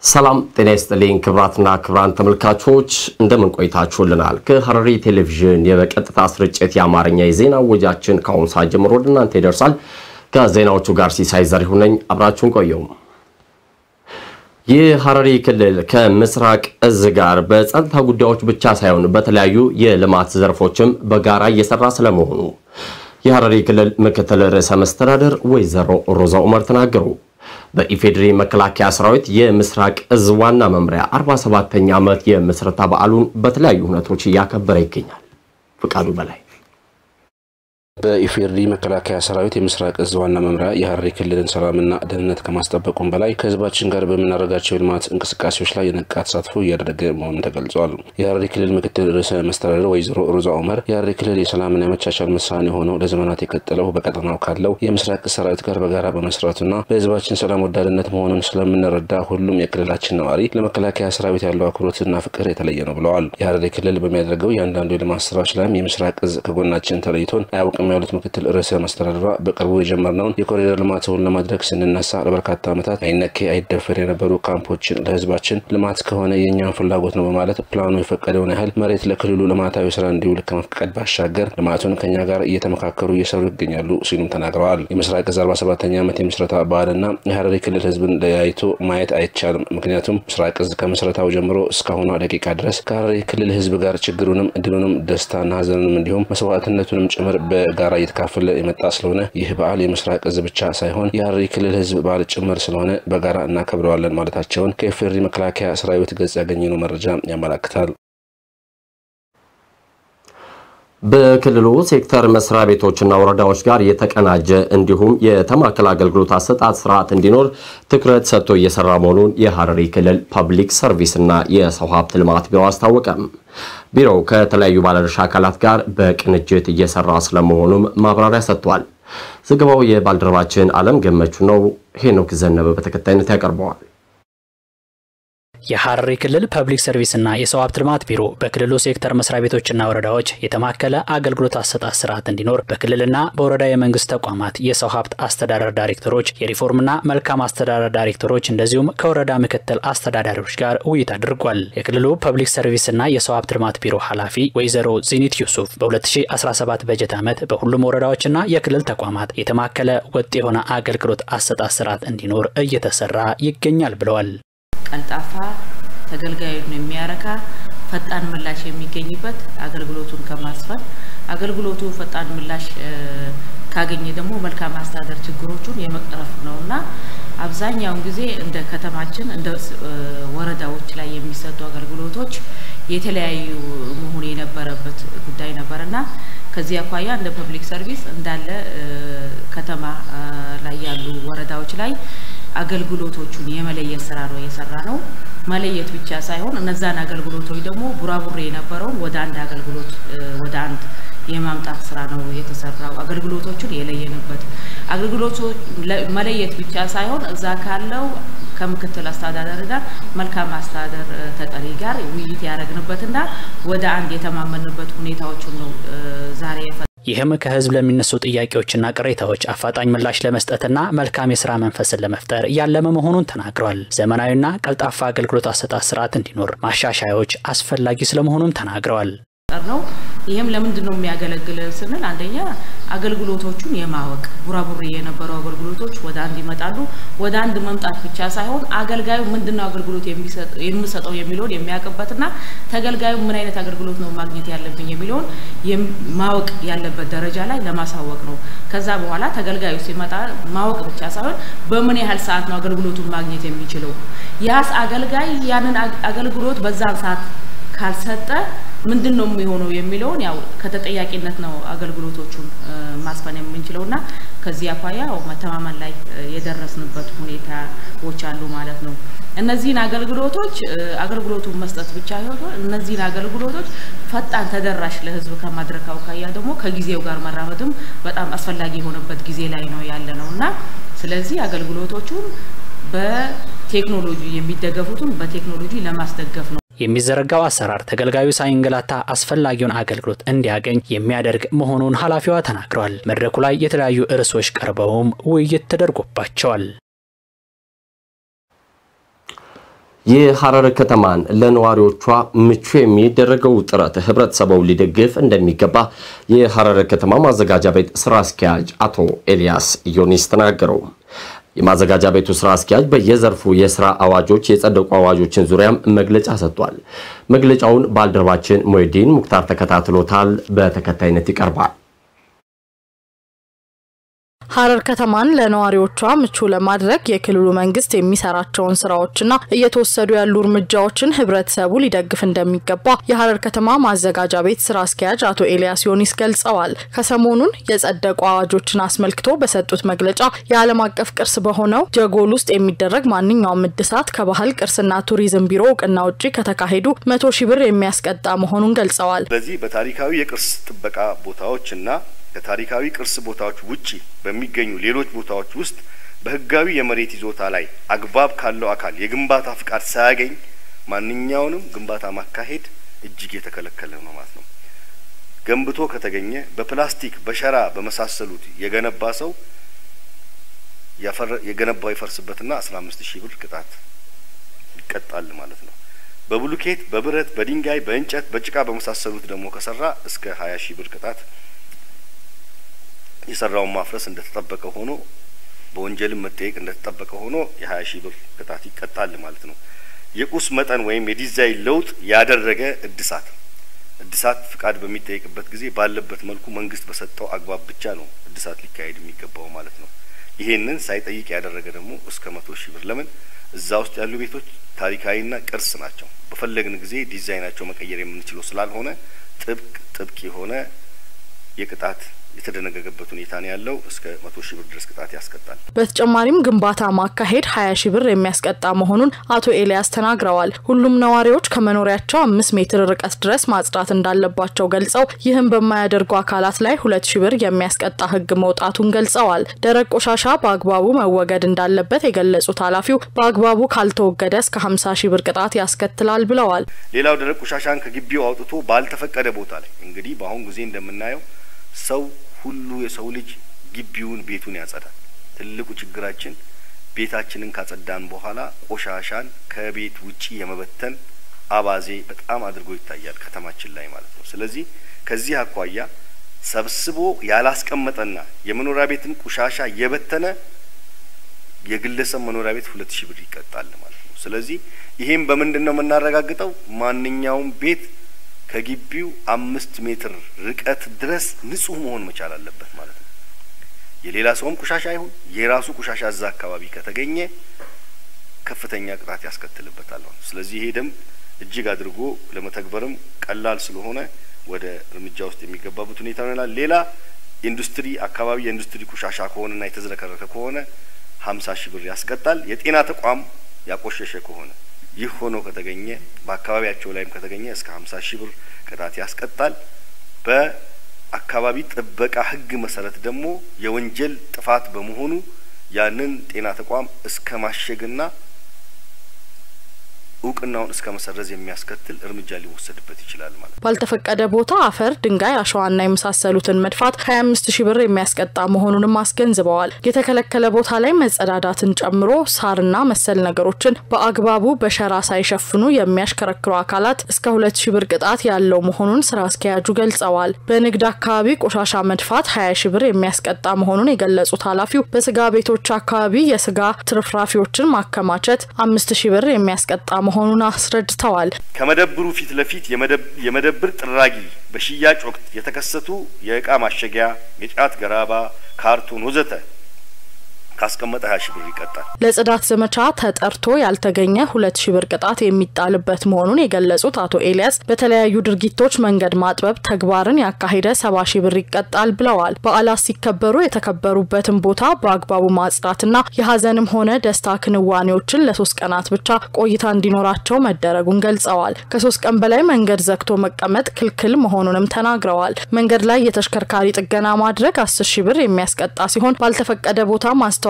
ሰላም ጤና ይስጥልኝ ክብራትና ክብራን ተመልካቾች እንደምን ቆይታችሁልናል? ከሐረሪ ቴሌቪዥን የበቀጥታ ስርጭት የአማርኛ የዜና ወጃችን ከአሁኑ ሰዓት ጀምሮ ወደ እናንተ ይደርሳል። ከዜናዎቹ ጋር ሲሳይ ዘሪሁን ነኝ። አብራችሁን ቆየው። የሐረሪ ክልል ከምስራቅ እዝ ጋር በጸጥታ ጉዳዮች ብቻ ሳይሆን በተለያዩ የልማት ዘርፎችም በጋራ እየሰራ ስለመሆኑ የሐረሪ ክልል ምክትል ርዕሰ መስተዳደር ወይዘሮ ሮዛ ኡመር ተናገሩ። በኢፌዴሪ መከላከያ ሰራዊት የምስራቅ እዝ ዋና መምሪያ 47ኛ ዓመት የምስረታ በዓሉን በተለያዩ ሁነቶች እያከበረ ይገኛል። ፍቃዱ በላይ በኢፌዴሪ መከላከያ ሰራዊት የምስራቅ እዝ ዋና መምሪያ የሐረሪ ክልልን ሰላምና ደህንነት ከማስጠበቁም በላይ ከህዝባችን ጋር በምናደርጋቸው የልማት እንቅስቃሴዎች ላይ የነቃ ተሳትፎ እያደረገ መሆኑን ተገልጿል። የሐረሪ ክልል ምክትል ርዕሰ መስተዳደር ወይዘሮ ሮዛ ኡመር የሐረሪ ክልል የሰላምና የመቻቻል ምሳሌ ሆነው ለዘመናት የቀጠለው በቀጠናው ካለው የምስራቅ እዝ ሰራዊት ጋር በጋራ በመስራቱና በህዝባችን ሰላም ወዳድነት መሆኑን ስለምንረዳ ሁሉም የክልላችን ነዋሪ ለመከላከያ ሰራዊት ያለው አክብሮትና ፍቅር የተለየ ነው ብለዋል። የሐረሪ ክልል በሚያደርገው የአንዳንዱ የልማት ስራዎች ላይም የምስራቅ እዝ ከጎናችን ተለይቶን አያውቅም ያሉት ምክትል ርዕሰ መስተዳድሯ በቅርቡ የጀመርነውን የኮሪደር ልማትን ለማድረግ ስንነሳ ለበርካታ ዓመታት አይነኬ አይደፈር የነበሩ ካምፖችን ለህዝባችን ልማት ከሆነ የእኛን ፍላጎት ነው በማለት ፕላኑ የፈቀደውን ያህል መሬት ለክልሉ ልማታዊ ስራ እንዲውል ከመፍቀድ ባሻገር ልማቱን ከኛ ጋር እየተመካከሩ እየሰሩ ይገኛሉ ሲሉም ተናግረዋል። የምስራቅ እዝ 47ኛ ዓመት የምስረታ በዓልና የሐረሪ ክልል ህዝብን ለያይቶ ማየት አይቻልም። ምክንያቱም ምስራቅ እዝ ከምስረታው ጀምሮ እስካሁኗ ደቂቃ ድረስ ከሐረሪ ክልል ህዝብ ጋር ችግሩንም እድሉንም ደስታና ሀዘኑንም እንዲሁም መስዋዕትነቱንም ጭምር በጋራ እየተካፈለ የመጣ ስለሆነ ይህ በዓል የምስራቅ እዝ ብቻ ሳይሆን የሐረሪ ክልል ህዝብ በዓል ጭምር ስለሆነ በጋራ እናከብረዋለን ማለታቸውን ከኢፌዴሪ መከላከያ ሰራዊት ገጽ ያገኘነው መረጃ ያመላክታል። በክልሉ ሴክተር መስሪያ ቤቶችና ወረዳዎች ጋር የተቀናጀ እንዲሁም የተማከለ አገልግሎት አሰጣጥ ስርዓት እንዲኖር ትኩረት ሰጥቶ እየሰራ መሆኑን የሐረሪ ክልል ፐብሊክ ሰርቪስና የሰው ሀብት ልማት ቢሮ አስታወቀም። ቢሮው ከተለያዩ ባለድርሻ አካላት ጋር በቅንጅት እየሰራ ስለመሆኑም ማብራሪያ ሰጥቷል። ዘገባው የባልደረባችን አለም ገመቹ ነው። ሄኖክ ዘነበ በተከታይነት ያቀርበዋል። የሐረሪ ክልል ፐብሊክ ሰርቪስና የሰው ሀብት ልማት ቢሮ በክልሉ ሴክተር መስሪያ ቤቶችና ወረዳዎች የተማከለ አገልግሎት አሰጣጥ ስርዓት እንዲኖር በክልልና በወረዳ የመንግስት ተቋማት የሰው ሀብት አስተዳደር ዳይሬክተሮች፣ የሪፎርምና መልካም አስተዳደር ዳይሬክተሮች እንደዚሁም ከወረዳ ምክትል አስተዳዳሪዎች ጋር ውይይት አድርጓል። የክልሉ ፐብሊክ ሰርቪስና የሰው ሀብት ልማት ቢሮ ኃላፊ ወይዘሮ ዚኒት ዩሱፍ በ2017 በጀት ዓመት በሁሉም ወረዳዎችና የክልል ተቋማት የተማከለ ወጥ የሆነ አገልግሎት አሰጣጥ ስርዓት እንዲኖር እየተሰራ ይገኛል ብለዋል። ቀልጣፋ ተገልጋዩን የሚያረካ ፈጣን ምላሽ የሚገኝበት አገልግሎቱን ከማስፈን አገልግሎቱ ፈጣን ምላሽ ካገኘ ደግሞ መልካም አስተዳደር ችግሮቹን የመቅረፍ ነው እና አብዛኛውን ጊዜ እንደ ከተማችን እንደ ወረዳዎች ላይ የሚሰጡ አገልግሎቶች የተለያዩ መሆን የነበረበት ጉዳይ ነበር እና ከዚህ አኳያ እንደ ፐብሊክ ሰርቪስ እንዳለ ከተማ ላይ ያሉ ወረዳዎች ላይ አገልግሎቶቹን የመለየት ስራ ነው የሰራ ነው። መለየት ብቻ ሳይሆን እነዛን አገልግሎቶች ደግሞ ቡራቡሬ የነበረውን ወደ አንድ አገልግሎት ወደ አንድ የማምጣት ስራ ነው የተሰራው። አገልግሎቶቹን የለየንበት አገልግሎቱ መለየት ብቻ ሳይሆን እዛ ካለው ከምክትል አስተዳደር ጋር መልካም አስተዳደር ተጠሪ ጋር ውይይት ያደረግንበትና ወደ አንድ የተማመንበት ሁኔታዎችን ነው ዛሬ ይህም ከህዝብ ለሚነሱ ጥያቄዎችና ቅሬታዎች አፋጣኝ ምላሽ ለመስጠትና መልካም የስራ መንፈስን ለመፍጠር ያለመ መሆኑን ተናግሯል። ዘመናዊና ቀልጣፋ አገልግሎት አሰጣጥ ስርዓት እንዲኖር ማሻሻያዎች አስፈላጊ ስለመሆኑም ተናግረዋል። ነው ይህም ለምንድን ነው የሚያገለግል ስንል አንደኛ አገልግሎቶቹን የማወቅ ቡራቡሬ የነበሩ አገልግሎቶች ወደ አንድ ይመጣሉ። ወደ አንድ መምጣት ብቻ ሳይሆን አገልጋዩ ምንድነው አገልግሎት የሚሰጠው የሚለውን የሚያውቅበትና ተገልጋዩ ምን አይነት አገልግሎት ነው ማግኘት ያለብኝ የሚለውን ማወቅ ያለበት ደረጃ ላይ ለማሳወቅ ነው። ከዛ በኋላ ተገልጋዩ ሲመጣ ማወቅ ብቻ ሳይሆን በምን ያህል ሰዓት ነው አገልግሎቱን ማግኘት የሚችለው ያስ አገልጋይ ያንን አገልግሎት በዛን ሰዓት ካልሰጠ ምንድን ነው የሚሆነው የሚለውን ያው ከተጠያቂነት ነው አገልግሎቶቹን ማስፈን የምንችለው እና ከዚህ አኳያ ያው መተማመን ላይ የደረስንበት ሁኔታዎች አሉ ማለት ነው። እነዚህን አገልግሎቶች አገልግሎቱን መስጠት ብቻ ይሆን እነዚህን አገልግሎቶች ፈጣን ተደራሽ ለህዝብ ከማድረግ አኳያ ደግሞ ከጊዜው ጋር መራመድም በጣም አስፈላጊ የሆነበት ጊዜ ላይ ነው ያለ ነው እና ስለዚህ አገልግሎቶቹን በቴክኖሎጂ የሚደገፉትን በቴክኖሎጂ ለማስደገፍ ነው። የሚዘረጋው አሰራር ተገልጋዩ ሳይንገላታ አስፈላጊውን አገልግሎት እንዲያገኝ የሚያደርግ መሆኑን ኃላፊዋ ተናግረዋል። መድረኩ ላይ የተለያዩ ርዕሶች ቀርበውም ውይይት ተደርጎባቸዋል። የሐረር ከተማን ለነዋሪዎቿ ምቹ የሚደረገው ጥረት ህብረተሰቡ ሊደግፍ እንደሚገባ የሐረር ከተማ ማዘጋጃ ቤት ስራ አስኪያጅ አቶ ኤልያስ ዮኒስ ተናገሩ። የማዘጋጃ ቤቱ ስራ አስኪያጅ በየዘርፉ የስራ አዋጆች የጸደቁ አዋጆችን ዙሪያም መግለጫ ሰጥቷል። መግለጫውን ባልደረባችን ሞይዲን ሙክታር ተከታትሎታል። በተከታይነት ይቀርባል። ሐረር ከተማን ለነዋሪዎቿ ምቹ ለማድረግ የክልሉ መንግስት የሚሰራቸውን ስራዎችና እየተወሰዱ ያሉ እርምጃዎችን ህብረተሰቡ ሊደግፍ እንደሚገባ የሐረር ከተማ ማዘጋጃ ቤት ስራ አስኪያጅ አቶ ኤልያስ ዮኒስ ገልጸዋል። ከሰሞኑን የጸደቁ አዋጆችን አስመልክቶ በሰጡት መግለጫ የዓለም አቀፍ ቅርስ በሆነው ጀጎል ውስጥ የሚደረግ ማንኛውም እድሳት ከባህል ቅርስና ቱሪዝም ቢሮ እውቅና ውጪ ከተካሄዱ መቶ ሺህ ብር የሚያስቀጣ መሆኑን ገልጸዋል። በዚህ በታሪካዊ የቅርስ ጥበቃ ቦታዎች እና ከታሪካዊ ቅርስ ቦታዎች ውጪ በሚገኙ ሌሎች ቦታዎች ውስጥ በህጋዊ የመሬት ይዞታ ላይ አግባብ ካለው አካል የግንባታ ፍቃድ ሳያገኝ ማንኛውንም ግንባታ ማካሄድ እጅግ የተከለከለ ነው ማለት ነው። ገንብቶ ከተገኘ በፕላስቲክ በሸራ በመሳሰሉት የገነባ ሰው የገነባው ይፈርስበትና አስራ አምስት ሺህ ብር ቅጣት ይቀጣል ማለት ነው። በብሉኬት፣ በብረት፣ በድንጋይ፣ በእንጨት፣ በጭቃ በመሳሰሉት ደግሞ ከሰራ እስከ ሀያ ሺህ ብር ቅጣት የሰራውን ማፍረስ እንደተጠበቀ ሆኖ በወንጀልም መጠየቅ እንደተጠበቀ ሆኖ የሀያ ሺህ ብር ቅጣት ይቀጣል ማለት ነው። የቁስ መጠን ወይም የዲዛይን ለውጥ ያደረገ እድሳት እድሳት ፍቃድ በሚጠየቅበት ጊዜ ባለበት መልኩ መንግስት በሰጠው አግባብ ብቻ ነው እድሳት ሊካሄድ የሚገባው ማለት ነው። ይሄንን ሳይጠይቅ ያደረገ ደግሞ እስከ መቶ ሺህ ብር ለምን እዛ ውስጥ ያሉ ቤቶች ታሪካዊና ቅርስ ናቸው። በፈለግን ጊዜ ዲዛይናቸው መቀየር የምንችለው ስላልሆነ ጥብቅ ጥብቅ የሆነ የቅጣት የተደነገገበት ሁኔታ ነው ያለው። እስከ መቶ ሺህ ብር ድረስ ቅጣት ያስቀጣል። በተጨማሪም ግንባታ ማካሄድ ሀያ ሺህ ብር የሚያስቀጣ መሆኑን አቶ ኤልያስ ተናግረዋል። ሁሉም ነዋሪዎች ከመኖሪያቸው አምስት ሜትር ርቀት ድረስ ማጽዳት እንዳለባቸው ገልጸው ይህም በማያደርጉ አካላት ላይ ሁለት ሺህ ብር የሚያስቀጣ ሕግ መውጣቱን ገልጸዋል። ደረቅ ቆሻሻ በአግባቡ መወገድ እንዳለበት የገለጹት ኃላፊው በአግባቡ ካልተወገደ እስከ ሀምሳ ሺህ ብር ቅጣት ያስከትላል ብለዋል። ሌላው ደረቅ ቆሻሻን ከግቢው አውጥቶ ባልተፈቀደ ቦታ ላይ እንግዲህ በአሁን ጊዜ እንደምናየው ሰው ሁሉ የሰው ልጅ ግቢውን ቤቱን ያጸዳል። ትልቁ ችግራችን ቤታችንን ካጸዳን በኋላ ቆሻሻን ከቤት ውጪ የመበተን አባዜ በጣም አድርጎ ይታያል ከተማችን ላይ ማለት ነው። ስለዚህ ከዚህ አኳያ ሰብስቦ ያላስቀመጠና የመኖሪያ ቤትን ቆሻሻ የበተነ የግለሰብ መኖሪያ ቤት ሁለት ሺህ ብር ይቀጣል ማለት ነው። ስለዚህ ይሄም በምንድን ነው የምናረጋግጠው? ማንኛውም ቤት ከግቢው አምስት ሜትር ርቀት ድረስ ንጹህ መሆን መቻል አለበት ማለት ነው። የሌላ ሰውም ቆሻሻ ይሁን የራሱ ቆሻሻ እዛ አካባቢ ከተገኘ ከፍተኛ ቅጣት ያስከትልበታል ማለት ነው። ስለዚህ ይሄ ደንብ እጅግ አድርጎ ለመተግበርም ቀላል ስለሆነ ወደ እርምጃ ውስጥ የሚገባበት ሁኔታ ይሆናል። ሌላ ኢንዱስትሪ አካባቢ የኢንዱስትሪ ቆሻሻ ከሆነና የተዝረከረከ ከሆነ ሀምሳ ሺህ ብር ያስቀጣል። የጤና ተቋም ያቆሸሸ ከሆነ ይህ ሆኖ ከተገኘ በአካባቢያቸው ላይም ከተገኘ እስከ ሀምሳ ሺህ ብር ቅጣት ያስቀጣል። በአካባቢ ጥበቃ ሕግ መሰረት ደግሞ የወንጀል ጥፋት በመሆኑ ያንን ጤና ተቋም እስከ ማሸግና እውቅናውን እስከ መሰረዝ የሚያስከትል እርምጃ ሊወሰድበት ይችላል ማለት ነው። ባልተፈቀደ ቦታ አፈር፣ ድንጋይ፣ አሸዋና የመሳሰሉትን መድፋት ሀያ አምስት ሺህ ብር የሚያስቀጣ መሆኑንም አስገንዝበዋል። የተከለከለ ቦታ ላይ መጸዳዳትን ጨምሮ ሳርና መሰል ነገሮችን በአግባቡ በሸራ ሳይሸፍኑ የሚያሽከረክሩ አካላት እስከ ሁለት ሺህ ብር ቅጣት ያለው መሆኑን ስራ አስኪያጁ ገልጸዋል። በንግድ አካባቢ ቆሻሻ መድፋት ሀያ ሺህ ብር የሚያስቀጣ መሆኑን የገለጹት ኃላፊው በስጋ ቤቶች አካባቢ የስጋ ትርፍራፊዎችን ማከማቸት አምስት ሺህ ብር የሚያስቀጣ መሆኑን አስረድተዋል። ከመደብሩ ፊት ለፊት የመደብር ጥራጊ በሽያጭ ወቅት የተከሰቱ የእቃ ማሸጊያ፣ የጫት ገራባ፣ ካርቶን ወዘተ ካስቀመጠ ሀያ ሺህ ብር ይቀጣል። ለጽዳት ዘመቻ ተጠርቶ ያልተገኘ ሁለት ሺህ ብር ቅጣት የሚጣልበት መሆኑን የገለጹት አቶ ኤልያስ በተለያዩ ድርጊቶች መንገድ ማጥበብ ተግባርን ያካሄደ ሰባ ሺህ ብር ይቀጣል ብለዋል። በዓላት ሲከበሩ የተከበሩበትን ቦታ በአግባቡ ማጽዳትና የሀዘንም ሆነ ደስታ ክንዋኔዎችን ለሶስት ቀናት ብቻ ቆይታ እንዲኖራቸው መደረጉን ገልጸዋል። ከሶስት ቀን በላይ መንገድ ዘግቶ መቀመጥ ክልክል መሆኑንም ተናግረዋል። መንገድ ላይ የተሽከርካሪ ጥገና ማድረግ አስር ሺህ ብር የሚያስቀጣ ሲሆን ባልተፈቀደ ቦታ ማስተዋል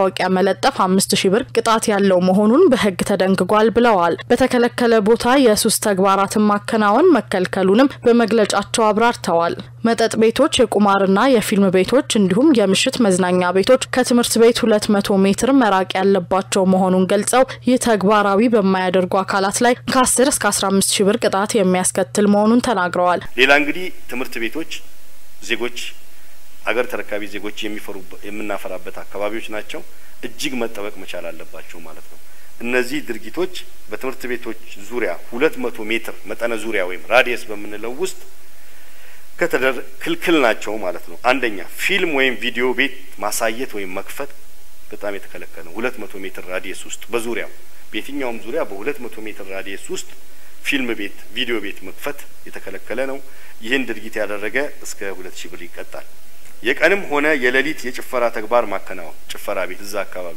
ማስታወቂያ መለጠፍ አምስት ሺ ብር ቅጣት ያለው መሆኑን በሕግ ተደንግጓል ብለዋል። በተከለከለ ቦታ የሱስ ተግባራትን ማከናወን መከልከሉንም በመግለጫቸው አብራርተዋል። መጠጥ ቤቶች፣ የቁማርና የፊልም ቤቶች እንዲሁም የምሽት መዝናኛ ቤቶች ከትምህርት ቤት ሁለት መቶ ሜትር መራቅ ያለባቸው መሆኑን ገልጸው ይህ ተግባራዊ በማያደርጉ አካላት ላይ ከ10 እስከ 15 ሺ ብር ቅጣት የሚያስከትል መሆኑን ተናግረዋል። ሌላ እንግዲህ ትምህርት ቤቶች ዜጎች አገር ተረካቢ ዜጎች የሚፈሩ የምናፈራበት አካባቢዎች ናቸው። እጅግ መጠበቅ መቻል አለባቸው ማለት ነው። እነዚህ ድርጊቶች በትምህርት ቤቶች ዙሪያ ሁለት መቶ ሜትር መጠነ ዙሪያ ወይም ራዲየስ በምንለው ውስጥ ከተደር ክልክል ናቸው ማለት ነው። አንደኛ ፊልም ወይም ቪዲዮ ቤት ማሳየት ወይም መክፈት በጣም የተከለከለ ነው። ሁለት መቶ ሜትር ራዲየስ ውስጥ በዙሪያው በየትኛውም ዙሪያ በሁለት መቶ ሜትር ራዲየስ ውስጥ ፊልም ቤት፣ ቪዲዮ ቤት መክፈት የተከለከለ ነው። ይህን ድርጊት ያደረገ እስከ ሁለት ሺህ ብር ይቀጣል። የቀንም ሆነ የሌሊት የጭፈራ ተግባር ማከናወን ጭፈራ ቤት እዛ አካባቢ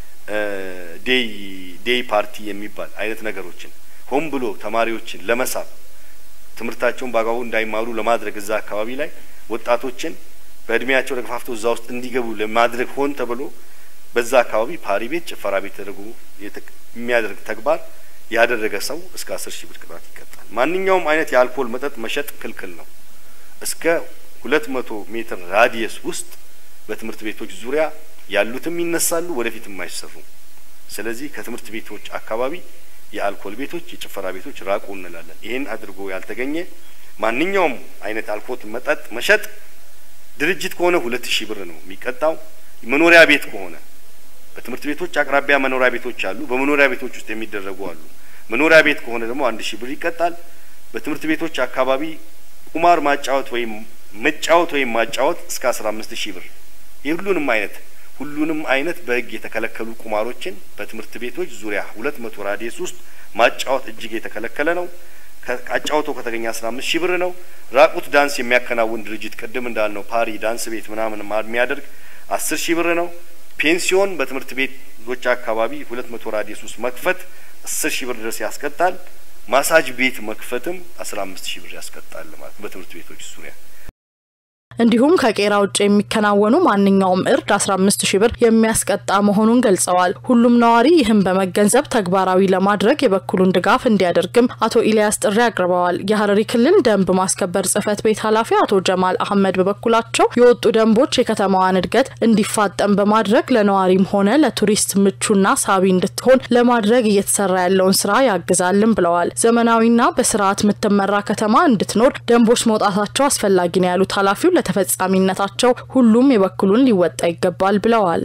ዴይ ዴይ ፓርቲ የሚባል አይነት ነገሮችን ሆን ብሎ ተማሪዎችን ለመሳብ ትምህርታቸውን በአግባቡ እንዳይማሩ ለማድረግ እዛ አካባቢ ላይ ወጣቶችን በእድሜያቸው ተገፋፍተው እዛ ውስጥ እንዲገቡ ለማድረግ ሆን ተብሎ በዛ አካባቢ ፓሪ ቤት፣ ጭፈራ ቤት ተደርጎ የሚያደርግ ተግባር ያደረገ ሰው እስከ አስር ሺህ ብር ቅጣት ይቀጣል። ማንኛውም አይነት የአልኮል መጠጥ መሸጥ ክልክል ነው። እስከ ሁለት መቶ ሜትር ራዲየስ ውስጥ በትምህርት ቤቶች ዙሪያ ያሉትም ይነሳሉ፣ ወደፊትም አይሰሩም። ስለዚህ ከትምህርት ቤቶች አካባቢ የአልኮል ቤቶች፣ የጭፈራ ቤቶች ራቁ እንላለን። ይህን አድርጎ ያልተገኘ ማንኛውም አይነት አልኮል መጠጥ መሸጥ ድርጅት ከሆነ ሁለት ሺህ ብር ነው የሚቀጣው። መኖሪያ ቤት ከሆነ በትምህርት ቤቶች አቅራቢያ መኖሪያ ቤቶች አሉ። በመኖሪያ ቤቶች ውስጥ የሚደረጉ አሉ። መኖሪያ ቤት ከሆነ ደግሞ አንድ ሺህ ብር ይቀጣል። በትምህርት ቤቶች አካባቢ ቁማር ማጫወት ወይም መጫወት ወይም ማጫወት እስከ አስራ አምስት ሺህ ብር የሁሉንም አይነት ሁሉንም አይነት በሕግ የተከለከሉ ቁማሮችን በትምህርት ቤቶች ዙሪያ ሁለት መቶ ራዲየስ ውስጥ ማጫወት እጅግ የተከለከለ ነው። አጫውቶ ከተገኘ አስራ አምስት ሺህ ብር ነው። ራቁት ዳንስ የሚያከናውን ድርጅት ቅድም እንዳልነው ፓሪ ዳንስ ቤት ምናምን የሚያደርግ አስር ሺህ ብር ነው። ፔንሲዮን በትምህርት ቤቶች አካባቢ ሁለት መቶ ራዲየስ ውስጥ መክፈት አስር ሺህ ብር ድረስ ያስቀጣል። ማሳጅ ቤት መክፈትም አስራ አምስት ሺህ ብር ያስቀጣል ማለት በትምህርት ቤቶች ዙሪያ እንዲሁም ከቄራ ውጭ የሚከናወኑ ማንኛውም እርድ 15 ሺ ብር የሚያስቀጣ መሆኑን ገልጸዋል። ሁሉም ነዋሪ ይህን በመገንዘብ ተግባራዊ ለማድረግ የበኩሉን ድጋፍ እንዲያደርግም አቶ ኢልያስ ጥሪ አቅርበዋል። የሀረሪ ክልል ደንብ ማስከበር ጽህፈት ቤት ኃላፊ አቶ ጀማል አህመድ በበኩላቸው የወጡ ደንቦች የከተማዋን እድገት እንዲፋጠን በማድረግ ለነዋሪም ሆነ ለቱሪስት ምቹና ሳቢ እንድትሆን ለማድረግ እየተሰራ ያለውን ስራ ያግዛልን ብለዋል። ዘመናዊና በስርዓት የምትመራ ከተማ እንድትኖር ደንቦች መውጣታቸው አስፈላጊ ነው ያሉት ኃላፊው ተፈጻሚነታቸው ሁሉም የበኩሉን ሊወጣ ይገባል ብለዋል።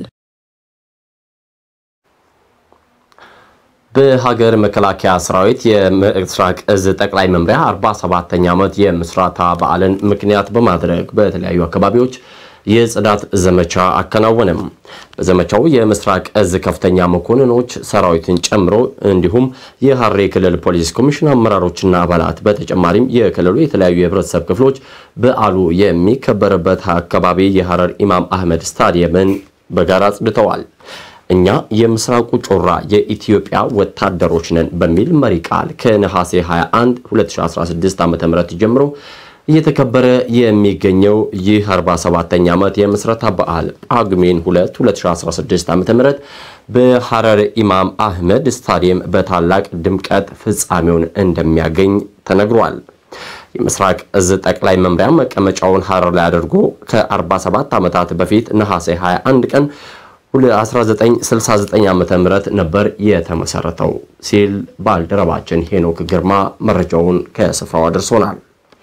በሀገር መከላከያ ሰራዊት የምስራቅ እዝ ጠቅላይ መምሪያ 47ኛ ዓመት የምስረታ በዓልን ምክንያት በማድረግ በተለያዩ አካባቢዎች የጽዳት ዘመቻ አከናወነም። በዘመቻው የምስራቅ እዝ ከፍተኛ መኮንኖች ሰራዊትን ጨምሮ እንዲሁም የሀረሪ ክልል ፖሊስ ኮሚሽን አመራሮችና አባላት በተጨማሪም የክልሉ የተለያዩ የህብረተሰብ ክፍሎች በዓሉ የሚከበርበት አካባቢ የሀረር ኢማም አህመድ ስታዲየምን በጋራ አጽድተዋል። እኛ የምስራቁ ጮራ የኢትዮጵያ ወታደሮች ነን በሚል መሪ ቃል ከነሐሴ 21 2016 ዓ.ም ጀምሮ እየተከበረ የሚገኘው ይህ 47ኛ ዓመት የምስረታ በዓል ጳጉሜን 2 2016 ዓ.ም በሐረር ኢማም አህመድ ስታዲየም በታላቅ ድምቀት ፍጻሜውን እንደሚያገኝ ተነግሯል። የምስራቅ እዝ ጠቅላይ መምሪያ መቀመጫውን ሐረር ላይ አድርጎ ከ47 ዓመታት በፊት ነሐሴ 21 ቀን 1969 ዓ.ም ነበር የተመሰረተው ሲል ባልደረባችን ሄኖክ ግርማ መረጃውን ከስፍራው አድርሶናል።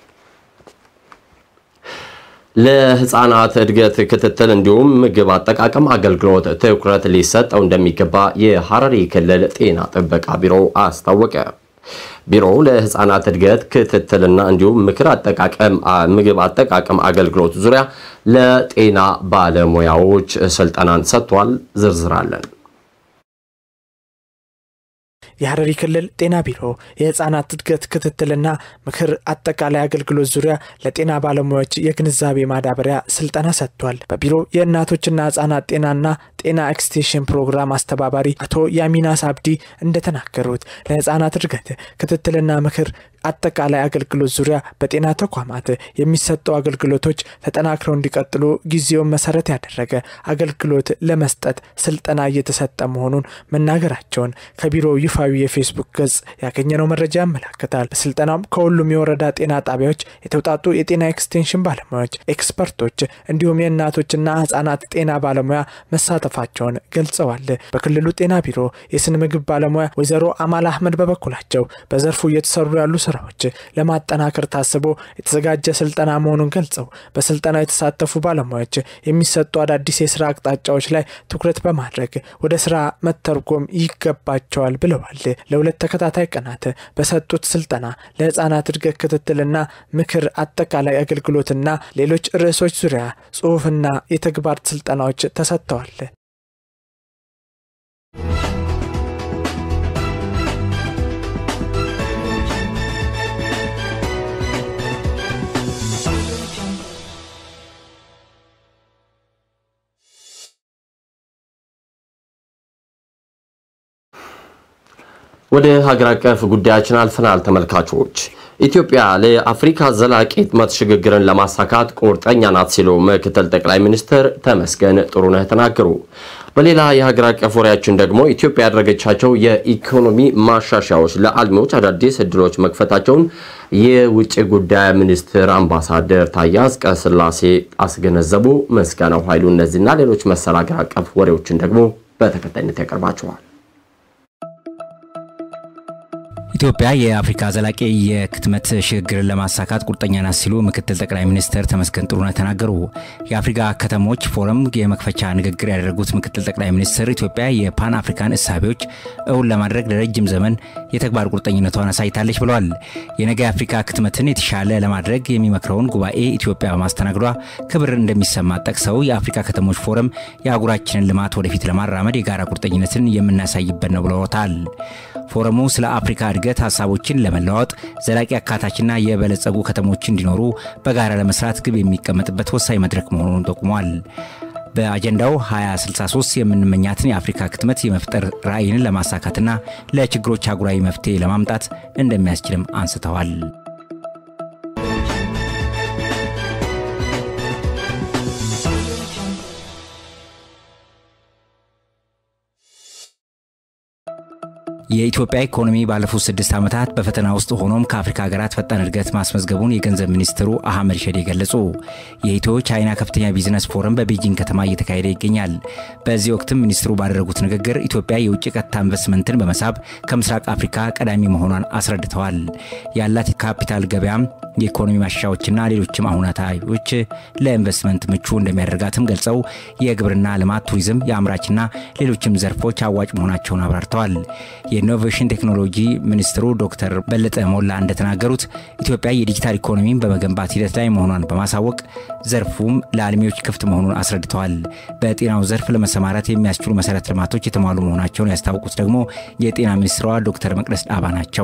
ለህፃናት እድገት ክትትል እንዲሁም ምግብ አጠቃቀም አገልግሎት ትኩረት ሊሰጠው እንደሚገባ የሐረሪ ክልል ጤና ጥበቃ ቢሮ አስታወቀ። ቢሮው ለህፃናት እድገት ክትትልና እንዲሁም ምክር አጠቃቀም ምግብ አጠቃቀም አገልግሎት ዙሪያ ለጤና ባለሙያዎች ስልጠናን ሰጥቷል። ዝርዝር አለን። የሀረሪ ክልል ጤና ቢሮ የህፃናት እድገት ክትትልና ምክር አጠቃላይ አገልግሎት ዙሪያ ለጤና ባለሙያዎች የግንዛቤ ማዳበሪያ ስልጠና ሰጥቷል። በቢሮ የእናቶችና ህጻናት ጤናና ጤና ኤክስቴንሽን ፕሮግራም አስተባባሪ አቶ ያሚናስ አብዲ እንደተናገሩት ለህጻናት እድገት ክትትልና ምክር አጠቃላይ አገልግሎት ዙሪያ በጤና ተቋማት የሚሰጡ አገልግሎቶች ተጠናክረው እንዲቀጥሉ ጊዜውን መሰረት ያደረገ አገልግሎት ለመስጠት ስልጠና እየተሰጠ መሆኑን መናገራቸውን ከቢሮው ይፋዊ የፌስቡክ ገጽ ያገኘነው መረጃ ያመላክታል። በስልጠናውም ከሁሉም የወረዳ ጤና ጣቢያዎች የተውጣጡ የጤና ኤክስቴንሽን ባለሙያዎች፣ ኤክስፐርቶች እንዲሁም የእናቶችና ህጻናት ጤና ባለሙያ መሳተፋቸውን ገልጸዋል። በክልሉ ጤና ቢሮ የስነ ምግብ ባለሙያ ወይዘሮ አማል አህመድ በበኩላቸው በዘርፉ እየተሰሩ ያሉ ስራዎች ለማጠናከር ታስቦ የተዘጋጀ ስልጠና መሆኑን ገልጸው በስልጠናው የተሳተፉ ባለሙያዎች የሚሰጡ አዳዲስ የስራ አቅጣጫዎች ላይ ትኩረት በማድረግ ወደ ስራ መተርጎም ይገባቸዋል ብለዋል። ለሁለት ተከታታይ ቀናት በሰጡት ስልጠና ለህፃናት እድገት ክትትልና ምክር አጠቃላይ አገልግሎትና ሌሎች ርዕሶች ዙሪያ ጽሁፍና የተግባር ስልጠናዎች ተሰጥተዋል። ወደ ሀገር አቀፍ ጉዳያችን አልፈናል ተመልካቾች። ኢትዮጵያ ለአፍሪካ ዘላቂ ልማት ሽግግርን ለማሳካት ቁርጠኛ ናት ሲሉ ምክትል ጠቅላይ ሚኒስትር ተመስገን ጥሩነህ ተናገሩ። በሌላ የሀገር አቀፍ ወሬያችን ደግሞ ኢትዮጵያ ያደረገቻቸው የኢኮኖሚ ማሻሻያዎች ለአልሚዎች አዳዲስ እድሎች መክፈታቸውን የውጭ ጉዳይ ሚኒስትር አምባሳደር ታዬ አጽቀሥላሴ አስገነዘቡ። ምስጋናው ኃይሉ እነዚህና ሌሎች መሰል ሀገር አቀፍ ወሬዎችን ደግሞ በተከታይነት ያቀርባቸዋል። ኢትዮጵያ የአፍሪካ ዘላቂ የክትመት ሽግግርን ለማሳካት ቁርጠኛ ናት ሲሉ ምክትል ጠቅላይ ሚኒስትር ተመስገን ጥሩነህ ተናገሩ። የአፍሪካ ከተሞች ፎረም የመክፈቻ ንግግር ያደረጉት ምክትል ጠቅላይ ሚኒስትር ኢትዮጵያ የፓን አፍሪካን እሳቤዎች እውን ለማድረግ ለረጅም ዘመን የተግባር ቁርጠኝነቷን አሳይታለች ብለዋል። የነገ የአፍሪካ ክትመትን የተሻለ ለማድረግ የሚመክረውን ጉባኤ ኢትዮጵያ በማስተናገዷ ክብር እንደሚሰማ ጠቅሰው የአፍሪካ ከተሞች ፎረም የአህጉራችንን ልማት ወደፊት ለማራመድ የጋራ ቁርጠኝነትን የምናሳይበት ነው ብለውታል። ፎረሙ ስለ አፍሪካ እድገት ሀሳቦችን ለመለዋወጥ ዘላቂ አካታችና የበለጸጉ ከተሞች እንዲኖሩ በጋራ ለመስራት ግብ የሚቀመጥበት ወሳኝ መድረክ መሆኑን ጠቁሟል። በአጀንዳው 2063 የምንመኛትን የአፍሪካ ክትመት የመፍጠር ራዕይን ለማሳካትና ለችግሮች አህጉራዊ መፍትሄ ለማምጣት እንደሚያስችልም አንስተዋል። የኢትዮጵያ ኢኮኖሚ ባለፉት ስድስት ዓመታት በፈተና ውስጥ ሆኖም ከአፍሪካ ሀገራት ፈጣን እድገት ማስመዝገቡን የገንዘብ ሚኒስትሩ አህመድ ሸዴ ገለጹ። የኢትዮ ቻይና ከፍተኛ ቢዝነስ ፎረም በቤጂንግ ከተማ እየተካሄደ ይገኛል። በዚህ ወቅትም ሚኒስትሩ ባደረጉት ንግግር ኢትዮጵያ የውጭ ቀጥታ ኢንቨስትመንትን በመሳብ ከምስራቅ አፍሪካ ቀዳሚ መሆኗን አስረድተዋል። ያላት ካፒታል ገበያም የኢኮኖሚ ማሻሻያዎችና ሌሎችም አሁናታዎች ለኢንቨስትመንት ምቹ እንደሚያደርጋትም ገልጸው የግብርና ልማት፣ ቱሪዝም፣ የአምራችና ሌሎችም ዘርፎች አዋጭ መሆናቸውን አብራርተዋል። የኢኖቬሽን ቴክኖሎጂ ሚኒስትሩ ዶክተር በለጠ ሞላ እንደተናገሩት ኢትዮጵያ የዲጂታል ኢኮኖሚን በመገንባት ሂደት ላይ መሆኗን በማሳወቅ ዘርፉም ለአልሚዎች ክፍት መሆኑን አስረድተዋል። በጤናው ዘርፍ ለመሰማራት የሚያስችሉ መሰረተ ልማቶች የተሟሉ መሆናቸውን ያስታወቁት ደግሞ የጤና ሚኒስትሯ ዶክተር መቅደስ ዳባ ናቸው።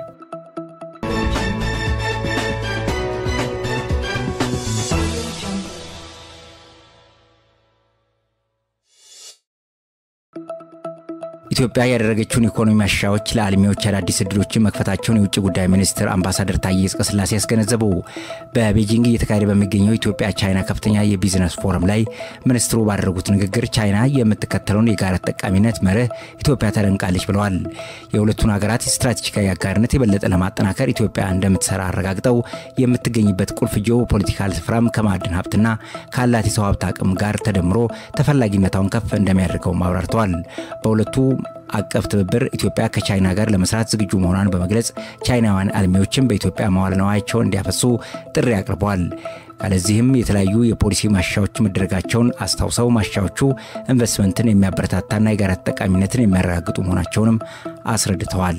ኢትዮጵያ ያደረገችውን ኢኮኖሚ ማሻሻያዎች ለአልሚዎች አዳዲስ እድሎችን መክፈታቸውን የውጭ ጉዳይ ሚኒስትር አምባሳደር ታዬ አጽቀሥላሴ ያስገነዘቡ። በቤጂንግ እየተካሄደ በሚገኘው ኢትዮጵያ ቻይና ከፍተኛ የቢዝነስ ፎረም ላይ ሚኒስትሩ ባደረጉት ንግግር ቻይና የምትከተለውን የጋራ ተጠቃሚነት መርህ ኢትዮጵያ ተደንቃለች ብለዋል። የሁለቱን ሀገራት ስትራቴጂካዊ አጋርነት የበለጠ ለማጠናከር ኢትዮጵያ እንደምትሰራ አረጋግጠው የምትገኝበት ቁልፍ ጂኦ ፖለቲካል ስፍራም ከማዕድን ሀብትና ካላት የሰው ሀብት አቅም ጋር ተደምሮ ተፈላጊነቷን ከፍ እንደሚያደርገውም አብራርተዋል። በሁለቱ አቀፍ ትብብር ኢትዮጵያ ከቻይና ጋር ለመስራት ዝግጁ መሆኗን በመግለጽ ቻይናውያን አልሚዎችን በኢትዮጵያ መዋለ ንዋያቸውን እንዲያፈሱ ጥሪ አቅርበዋል። ካለዚህም የተለያዩ የፖሊሲ ማሻሻያዎች መደረጋቸውን አስታውሰው ማሻሻያዎቹ ኢንቨስትመንትን የሚያበረታታና የጋራ ተጠቃሚነትን የሚያረጋግጡ መሆናቸውንም አስረድተዋል።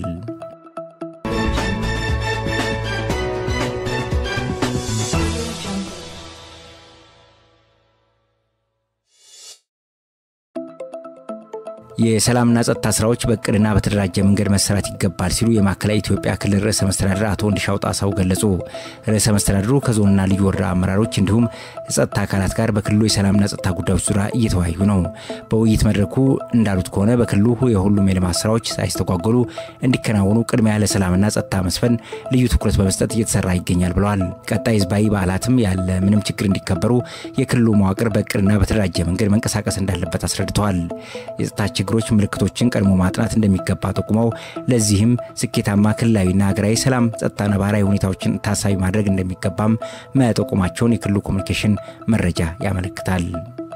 የሰላምና ጸጥታ ስራዎች በእቅድና በተደራጀ መንገድ መሰራት ይገባል ሲሉ የማዕከላዊ ኢትዮጵያ ክልል ርዕሰ መስተዳድር አቶ ወንድሻው ጣሰው ገለጹ። ርዕሰ መስተዳድሩ ከዞንና ልዩ ወረዳ አመራሮች እንዲሁም የጸጥታ አካላት ጋር በክልሉ የሰላምና ጸጥታ ጉዳዮች ዙሪያ እየተወያዩ ነው። በውይይት መድረኩ እንዳሉት ከሆነ በክልሉ የሁሉም የልማት ስራዎች ሳይስተጓጎሉ እንዲከናወኑ ቅድሚያ ለሰላምና ጸጥታ መስፈን ልዩ ትኩረት በመስጠት እየተሰራ ይገኛል ብለዋል። ቀጣይ ህዝባዊ በዓላትም ያለ ምንም ችግር እንዲከበሩ የክልሉ መዋቅር በእቅድና በተደራጀ መንገድ መንቀሳቀስ እንዳለበት አስረድተዋል። የጸጥታ ችግሮች ምልክቶችን ቀድሞ ማጥናት እንደሚገባ ጠቁመው ለዚህም ስኬታማ ክልላዊና ሀገራዊ ሰላም፣ ጸጥታ፣ ነባራዊ ሁኔታዎችን ታሳቢ ማድረግ እንደሚገባም መጠቆማቸውን የክልሉ ኮሚኒኬሽን መረጃ ያመለክታል።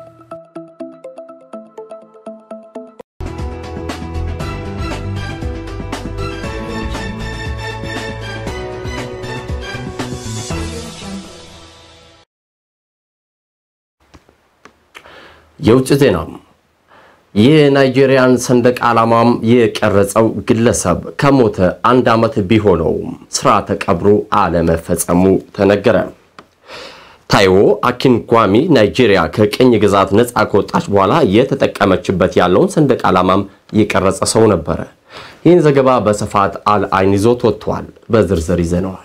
የውጭ ዜና የናይጄሪያን ሰንደቅ ዓላማም የቀረጸው ግለሰብ ከሞተ አንድ ዓመት ቢሆነውም ስርዓተ ቀብሩ አለመፈጸሙ ተነገረ። ታይዎ አኪንኳሚ ናይጄሪያ ከቅኝ ግዛት ነፃ ከወጣች በኋላ የተጠቀመችበት ያለውን ሰንደቅ ዓላማም የቀረጸ ሰው ነበረ። ይህን ዘገባ በስፋት አልአይን ይዞት ወጥቷል። በዝርዝር ይዘነዋል።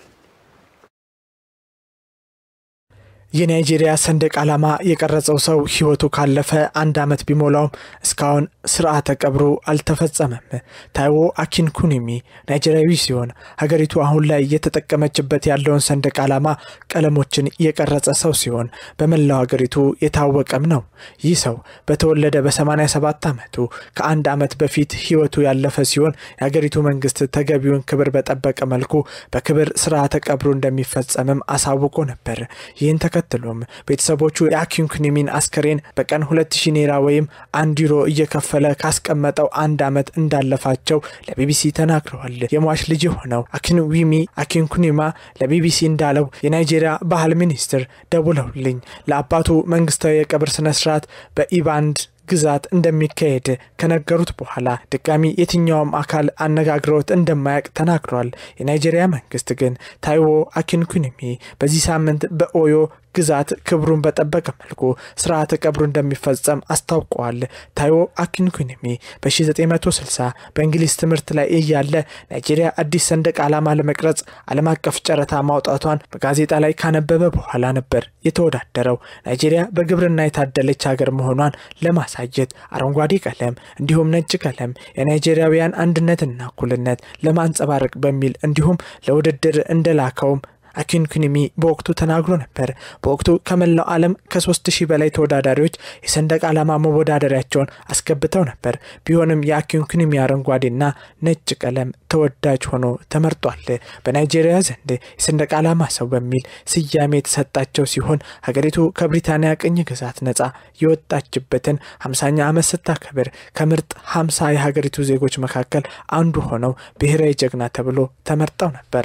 የናይጄሪያ ሰንደቅ ዓላማ የቀረጸው ሰው ሕይወቱ ካለፈ አንድ ዓመት ቢሞላውም እስካሁን ስርዓተ ቀብሩ አልተፈጸመም። ታይዎ አኪንኩኒሚ ናይጄሪያዊ ሲሆን ሀገሪቱ አሁን ላይ እየተጠቀመችበት ያለውን ሰንደቅ ዓላማ ቀለሞችን የቀረጸ ሰው ሲሆን በመላው ሀገሪቱ የታወቀም ነው። ይህ ሰው በተወለደ በ87 ዓመቱ ከአንድ ዓመት በፊት ሕይወቱ ያለፈ ሲሆን የሀገሪቱ መንግስት ተገቢውን ክብር በጠበቀ መልኩ በክብር ስርዓተ ቀብሩ እንደሚፈጸምም አሳውቆ ነበር። ይህን ተከትሎም ቤተሰቦቹ የአኪንኩኒሚን አስከሬን በቀን 2000 ኔራ ወይም አንድ ዩሮ እየከፈለ ካስቀመጠው አንድ ዓመት እንዳለፋቸው ለቢቢሲ ተናግረዋል። የሟች ልጅ የሆነው አኪንዊሚ አኪንኩኒማ ለቢቢሲ እንዳለው የናይጄሪያ ባህል ሚኒስትር ደውለውልኝ ለአባቱ መንግስታዊ የቀብር ስነስርዓት በኢባንድ ግዛት እንደሚካሄድ ከነገሩት በኋላ ድጋሚ የትኛውም አካል አነጋግረውት እንደማያውቅ ተናግሯል። የናይጄሪያ መንግስት ግን ታይዎ አኪንኩኒሚ በዚህ ሳምንት በኦዮ ግዛት ክብሩን በጠበቀ መልኩ ስርዓተ ቀብሩ እንደሚፈጸም አስታውቀዋል። ታይዎ አኪንኩኒሚ በ1960 በእንግሊዝ ትምህርት ላይ እያለ ናይጄሪያ አዲስ ሰንደቅ ዓላማ ለመቅረጽ ዓለም አቀፍ ጨረታ ማውጣቷን በጋዜጣ ላይ ካነበበ በኋላ ነበር የተወዳደረው። ናይጄሪያ በግብርና የታደለች ሀገር መሆኗን ለማሳየት አረንጓዴ ቀለም እንዲሁም ነጭ ቀለም የናይጄሪያውያን አንድነትና እኩልነት ለማንጸባረቅ በሚል እንዲሁም ለውድድር እንደላከውም አኪንኩኒሚ በወቅቱ ተናግሮ ነበር። በወቅቱ ከመላው ዓለም ከሶስት ሺህ በላይ ተወዳዳሪዎች የሰንደቅ ዓላማ መወዳደሪያቸውን አስገብተው ነበር። ቢሆንም የአኪንኩኒሚ አረንጓዴና ነጭ ቀለም ተወዳጅ ሆኖ ተመርጧል። በናይጄሪያ ዘንድ የሰንደቅ ዓላማ ሰው በሚል ስያሜ የተሰጣቸው ሲሆን ሀገሪቱ ከብሪታንያ ቅኝ ግዛት ነጻ የወጣችበትን ሃምሳኛ ዓመት ስታከብር ከምርጥ ሃምሳ የሀገሪቱ ዜጎች መካከል አንዱ ሆነው ብሔራዊ ጀግና ተብሎ ተመርጠው ነበር።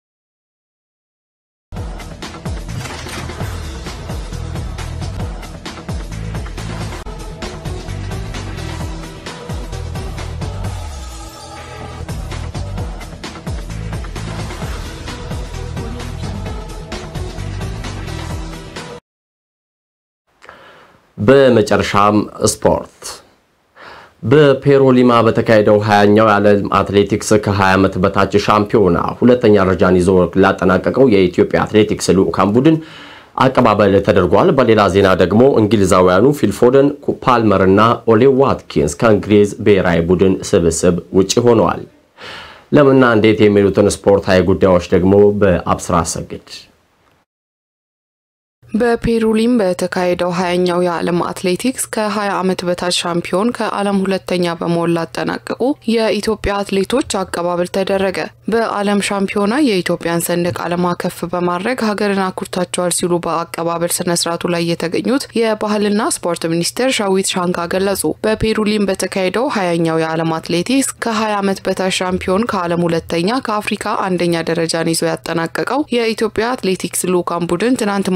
በመጨረሻም ስፖርት በፔሩ ሊማ በተካሄደው ሀያኛው የዓለም አትሌቲክስ ከ20 ዓመት በታች ሻምፒዮና ሁለተኛ ደረጃን ይዞ ላጠናቀቀው የኢትዮጵያ አትሌቲክስ ልዑካን ቡድን አቀባበል ተደርጓል። በሌላ ዜና ደግሞ እንግሊዛውያኑ ፊልፎደን፣ ፓልመር እና ኦሌ ዋትኪንስ ከእንግሊዝ ብሔራዊ ቡድን ስብስብ ውጭ ሆነዋል። ለምንና እንዴት የሚሉትን ስፖርታዊ ጉዳዮች ደግሞ በአብስራ አሰግድ በፔሩ ሊም በተካሄደው ሀያኛው የዓለም አትሌቲክስ ከ20 ዓመት በታች ሻምፒዮን ከዓለም ሁለተኛ በመሆን ላጠናቀቁ የኢትዮጵያ አትሌቶች አቀባበል ተደረገ። በዓለም ሻምፒዮና የኢትዮጵያን ሰንደቅ ዓላማ ከፍ በማድረግ ሀገርን አኩርታቸዋል ሲሉ በአቀባበል ስነስርዓቱ ላይ የተገኙት የባህልና ስፖርት ሚኒስቴር ሻዊት ሻንካ ገለጹ። በፔሩ ሊም በተካሄደው ሀያኛው የዓለም አትሌቲክስ ከ20 ዓመት በታች ሻምፒዮን ከዓለም ሁለተኛ ከአፍሪካ አንደኛ ደረጃን ይዞ ያጠናቀቀው የኢትዮጵያ አትሌቲክስ ልዑካን ቡድን ትናንት ማምሻውን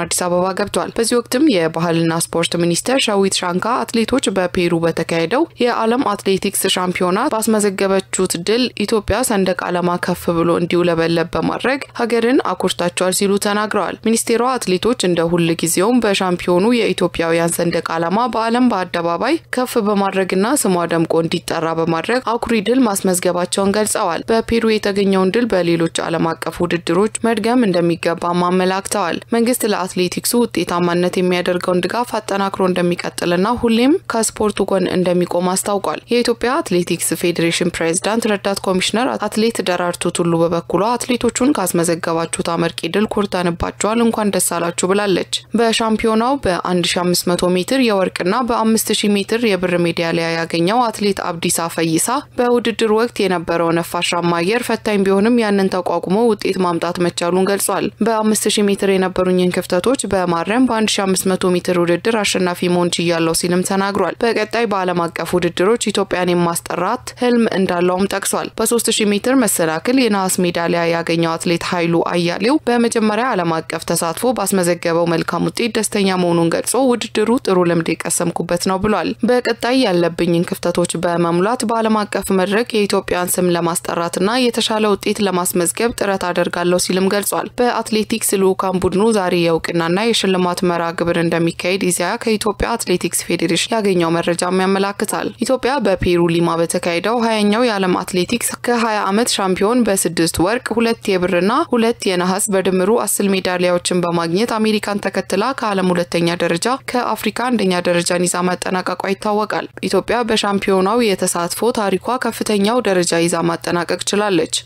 አዲስ አበባ ገብቷል። በዚህ ወቅትም የባህልና ስፖርት ሚኒስቴር ሸዊት ሻንካ አትሌቶች በፔሩ በተካሄደው የዓለም አትሌቲክስ ሻምፒዮና ባስመዘገበችት ድል ኢትዮጵያ ሰንደቅ ዓላማ ከፍ ብሎ እንዲውለበለብ በማድረግ ሀገርን አኩርታቸዋል ሲሉ ተናግረዋል። ሚኒስቴሯ አትሌቶች እንደ ሁል ጊዜውም በሻምፒዮኑ የኢትዮጵያውያን ሰንደቅ ዓላማ በዓለም በአደባባይ ከፍ በማድረግና ስሟ ደምቆ እንዲጠራ በማድረግ አኩሪ ድል ማስመዝገባቸውን ገልጸዋል። በፔሩ የተገኘውን ድል በሌሎች ዓለም አቀፍ ውድድሮች መድገም እንደሚገባም አመላክተዋል። መንግስት ለአትሌቲክሱ ውጤታማነት የሚያደርገውን ድጋፍ አጠናክሮ እንደሚቀጥልና ሁሌም ከስፖርቱ ጎን እንደሚቆም አስታውቋል። የኢትዮጵያ አትሌቲክስ ፌዴሬሽን ፕሬዝዳንት ረዳት ኮሚሽነር አትሌት ደራርቱ ቱሉ በበኩሏ አትሌቶቹን ካስመዘገባችሁት አመርቂ ድል ኮርተንባቸዋል፣ እንኳን ደስ አላችሁ ብላለች። በሻምፒዮናው በ1500 ሜትር የወርቅና በ5000 ሜትር የብር ሜዳሊያ ያገኘው አትሌት አብዲሳ ፈይሳ በውድድር ወቅት የነበረው ነፋሻማ አየር ፈታኝ ቢሆንም ያንን ተቋቁሞ ውጤት ማምጣት መቻሉን ገልጿል። በ5000 ሜትር የነበሩኝን ክፍተቶች በማረም በ1500 ሜትር ውድድር አሸናፊ መሆን ችያለሁ ሲልም ተናግሯል። በቀጣይ በዓለም አቀፍ ውድድሮች ኢትዮጵያን የማስጠራት ህልም እንዳለውም ጠቅሷል። በ3000 ሜትር መሰናክል የነሐስ ሜዳሊያ ያገኘው አትሌት ኃይሉ አያሌው በመጀመሪያ ዓለም አቀፍ ተሳትፎ ባስመዘገበው መልካም ውጤት ደስተኛ መሆኑን ገልጾ ውድድሩ ጥሩ ልምድ የቀሰምኩበት ነው ብሏል። በቀጣይ ያለብኝን ክፍተቶች በመሙላት በዓለም አቀፍ መድረክ የኢትዮጵያን ስም ለማስጠራትና የተሻለ ውጤት ለማስመዝገብ ጥረት አደርጋለሁ ሲልም ገልጿል። በአትሌቲክስ ልዑካን ቡድኑ ዛሬ የእውቅናና የሽልማት መርሃ ግብር እንደሚካሄድ ኢዜአ ከኢትዮጵያ አትሌቲክስ ፌዴሬሽን ያገኘው መረጃም ያመላክታል። ኢትዮጵያ በፔሩ ሊማ በተካሄደው ሀያኛው የዓለም አትሌቲክስ ከ20 ዓመት ሻምፒዮን በስድስት ወርቅ ሁለት የብርና ሁለት የነሐስ በድምሩ አስር ሜዳሊያዎችን በማግኘት አሜሪካን ተከትላ ከዓለም ሁለተኛ ደረጃ ከአፍሪካ አንደኛ ደረጃን ይዛ ማጠናቀቋ ይታወቃል። ኢትዮጵያ በሻምፒዮናው የተሳትፎ ታሪኳ ከፍተኛው ደረጃ ይዛ ማጠናቀቅ ችላለች።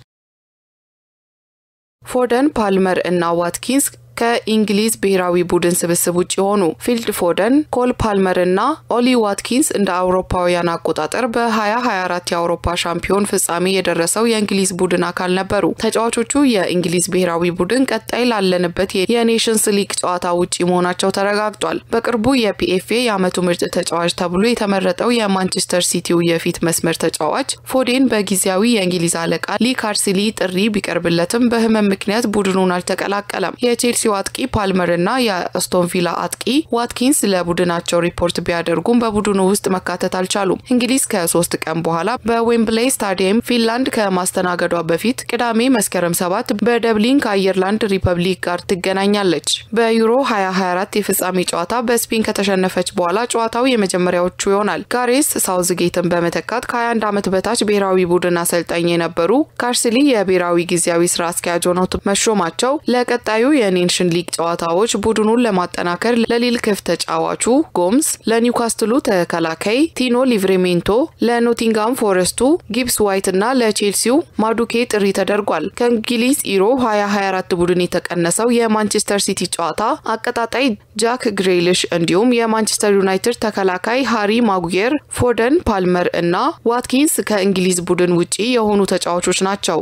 ፎደን፣ ፓልመር እና ዋትኪንስ ከእንግሊዝ ብሔራዊ ቡድን ስብስብ ውጭ የሆኑ ፊልድ ፎደን፣ ኮል ፓልመር እና ኦሊ ዋትኪንስ እንደ አውሮፓውያን አቆጣጠር በ2024 የአውሮፓ ሻምፒዮን ፍጻሜ የደረሰው የእንግሊዝ ቡድን አካል ነበሩ። ተጫዋቾቹ የእንግሊዝ ብሔራዊ ቡድን ቀጣይ ላለንበት የኔሽንስ ሊግ ጨዋታ ውጪ መሆናቸው ተረጋግጧል። በቅርቡ የፒኤፍኤ የዓመቱ ምርጥ ተጫዋች ተብሎ የተመረጠው የማንቸስተር ሲቲው የፊት መስመር ተጫዋች ፎዴን በጊዜያዊ የእንግሊዝ አለቃ ሊ ካርሲሊ ጥሪ ቢቀርብለትም በህመም ምክንያት ቡድኑን አልተቀላቀለም። የቼልሲ አጥቂ ፓልመር እና የአስቶን ቪላ አጥቂ ዋትኪንስ ለቡድናቸው ሪፖርት ቢያደርጉም በቡድኑ ውስጥ መካተት አልቻሉም። እንግሊዝ ከሶስት ቀን በኋላ በዌምብሌይ ስታዲየም ፊንላንድ ከማስተናገዷ በፊት ቅዳሜ መስከረም ሰባት በደብሊን ከአየርላንድ ሪፐብሊክ ጋር ትገናኛለች። በዩሮ 2024 የፍጻሜ ጨዋታ በስፔን ከተሸነፈች በኋላ ጨዋታው የመጀመሪያዎቹ ይሆናል። ጋሬስ ሳውዝጌትን በመተካት ከ21 ዓመት በታች ብሔራዊ ቡድን አሰልጣኝ የነበሩ ካርስሊ የብሔራዊ ጊዜያዊ ስራ አስኪያጅ ሆነው መሾማቸው ለቀጣዩ የኔሽን ሊግ ጨዋታዎች ቡድኑን ለማጠናከር ለሊል ክፍት ተጫዋቹ ጎምስ፣ ለኒውካስትሉ ተከላካይ ቲኖ ሊቭሬሜንቶ፣ ለኖቲንጋም ፎረስቱ ጊብስ ዋይት እና ለቼልሲው ማዱኬ ጥሪ ተደርጓል። ከእንግሊዝ ኢሮ 2024 ቡድን የተቀነሰው የማንቸስተር ሲቲ ጨዋታ አቀጣጣይ ጃክ ግሬሊሽ እንዲሁም የማንቸስተር ዩናይትድ ተከላካይ ሃሪ ማጉየር፣ ፎደን፣ ፓልመር እና ዋትኪንስ ከእንግሊዝ ቡድን ውጪ የሆኑ ተጫዋቾች ናቸው።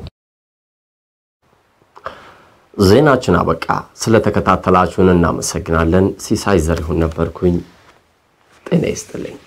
ዜናችን አበቃ። ስለተከታተላችሁን እናመሰግናለን። ሲሳይ ዘሪሁን ነበርኩኝ። ጤና ይስጥልኝ።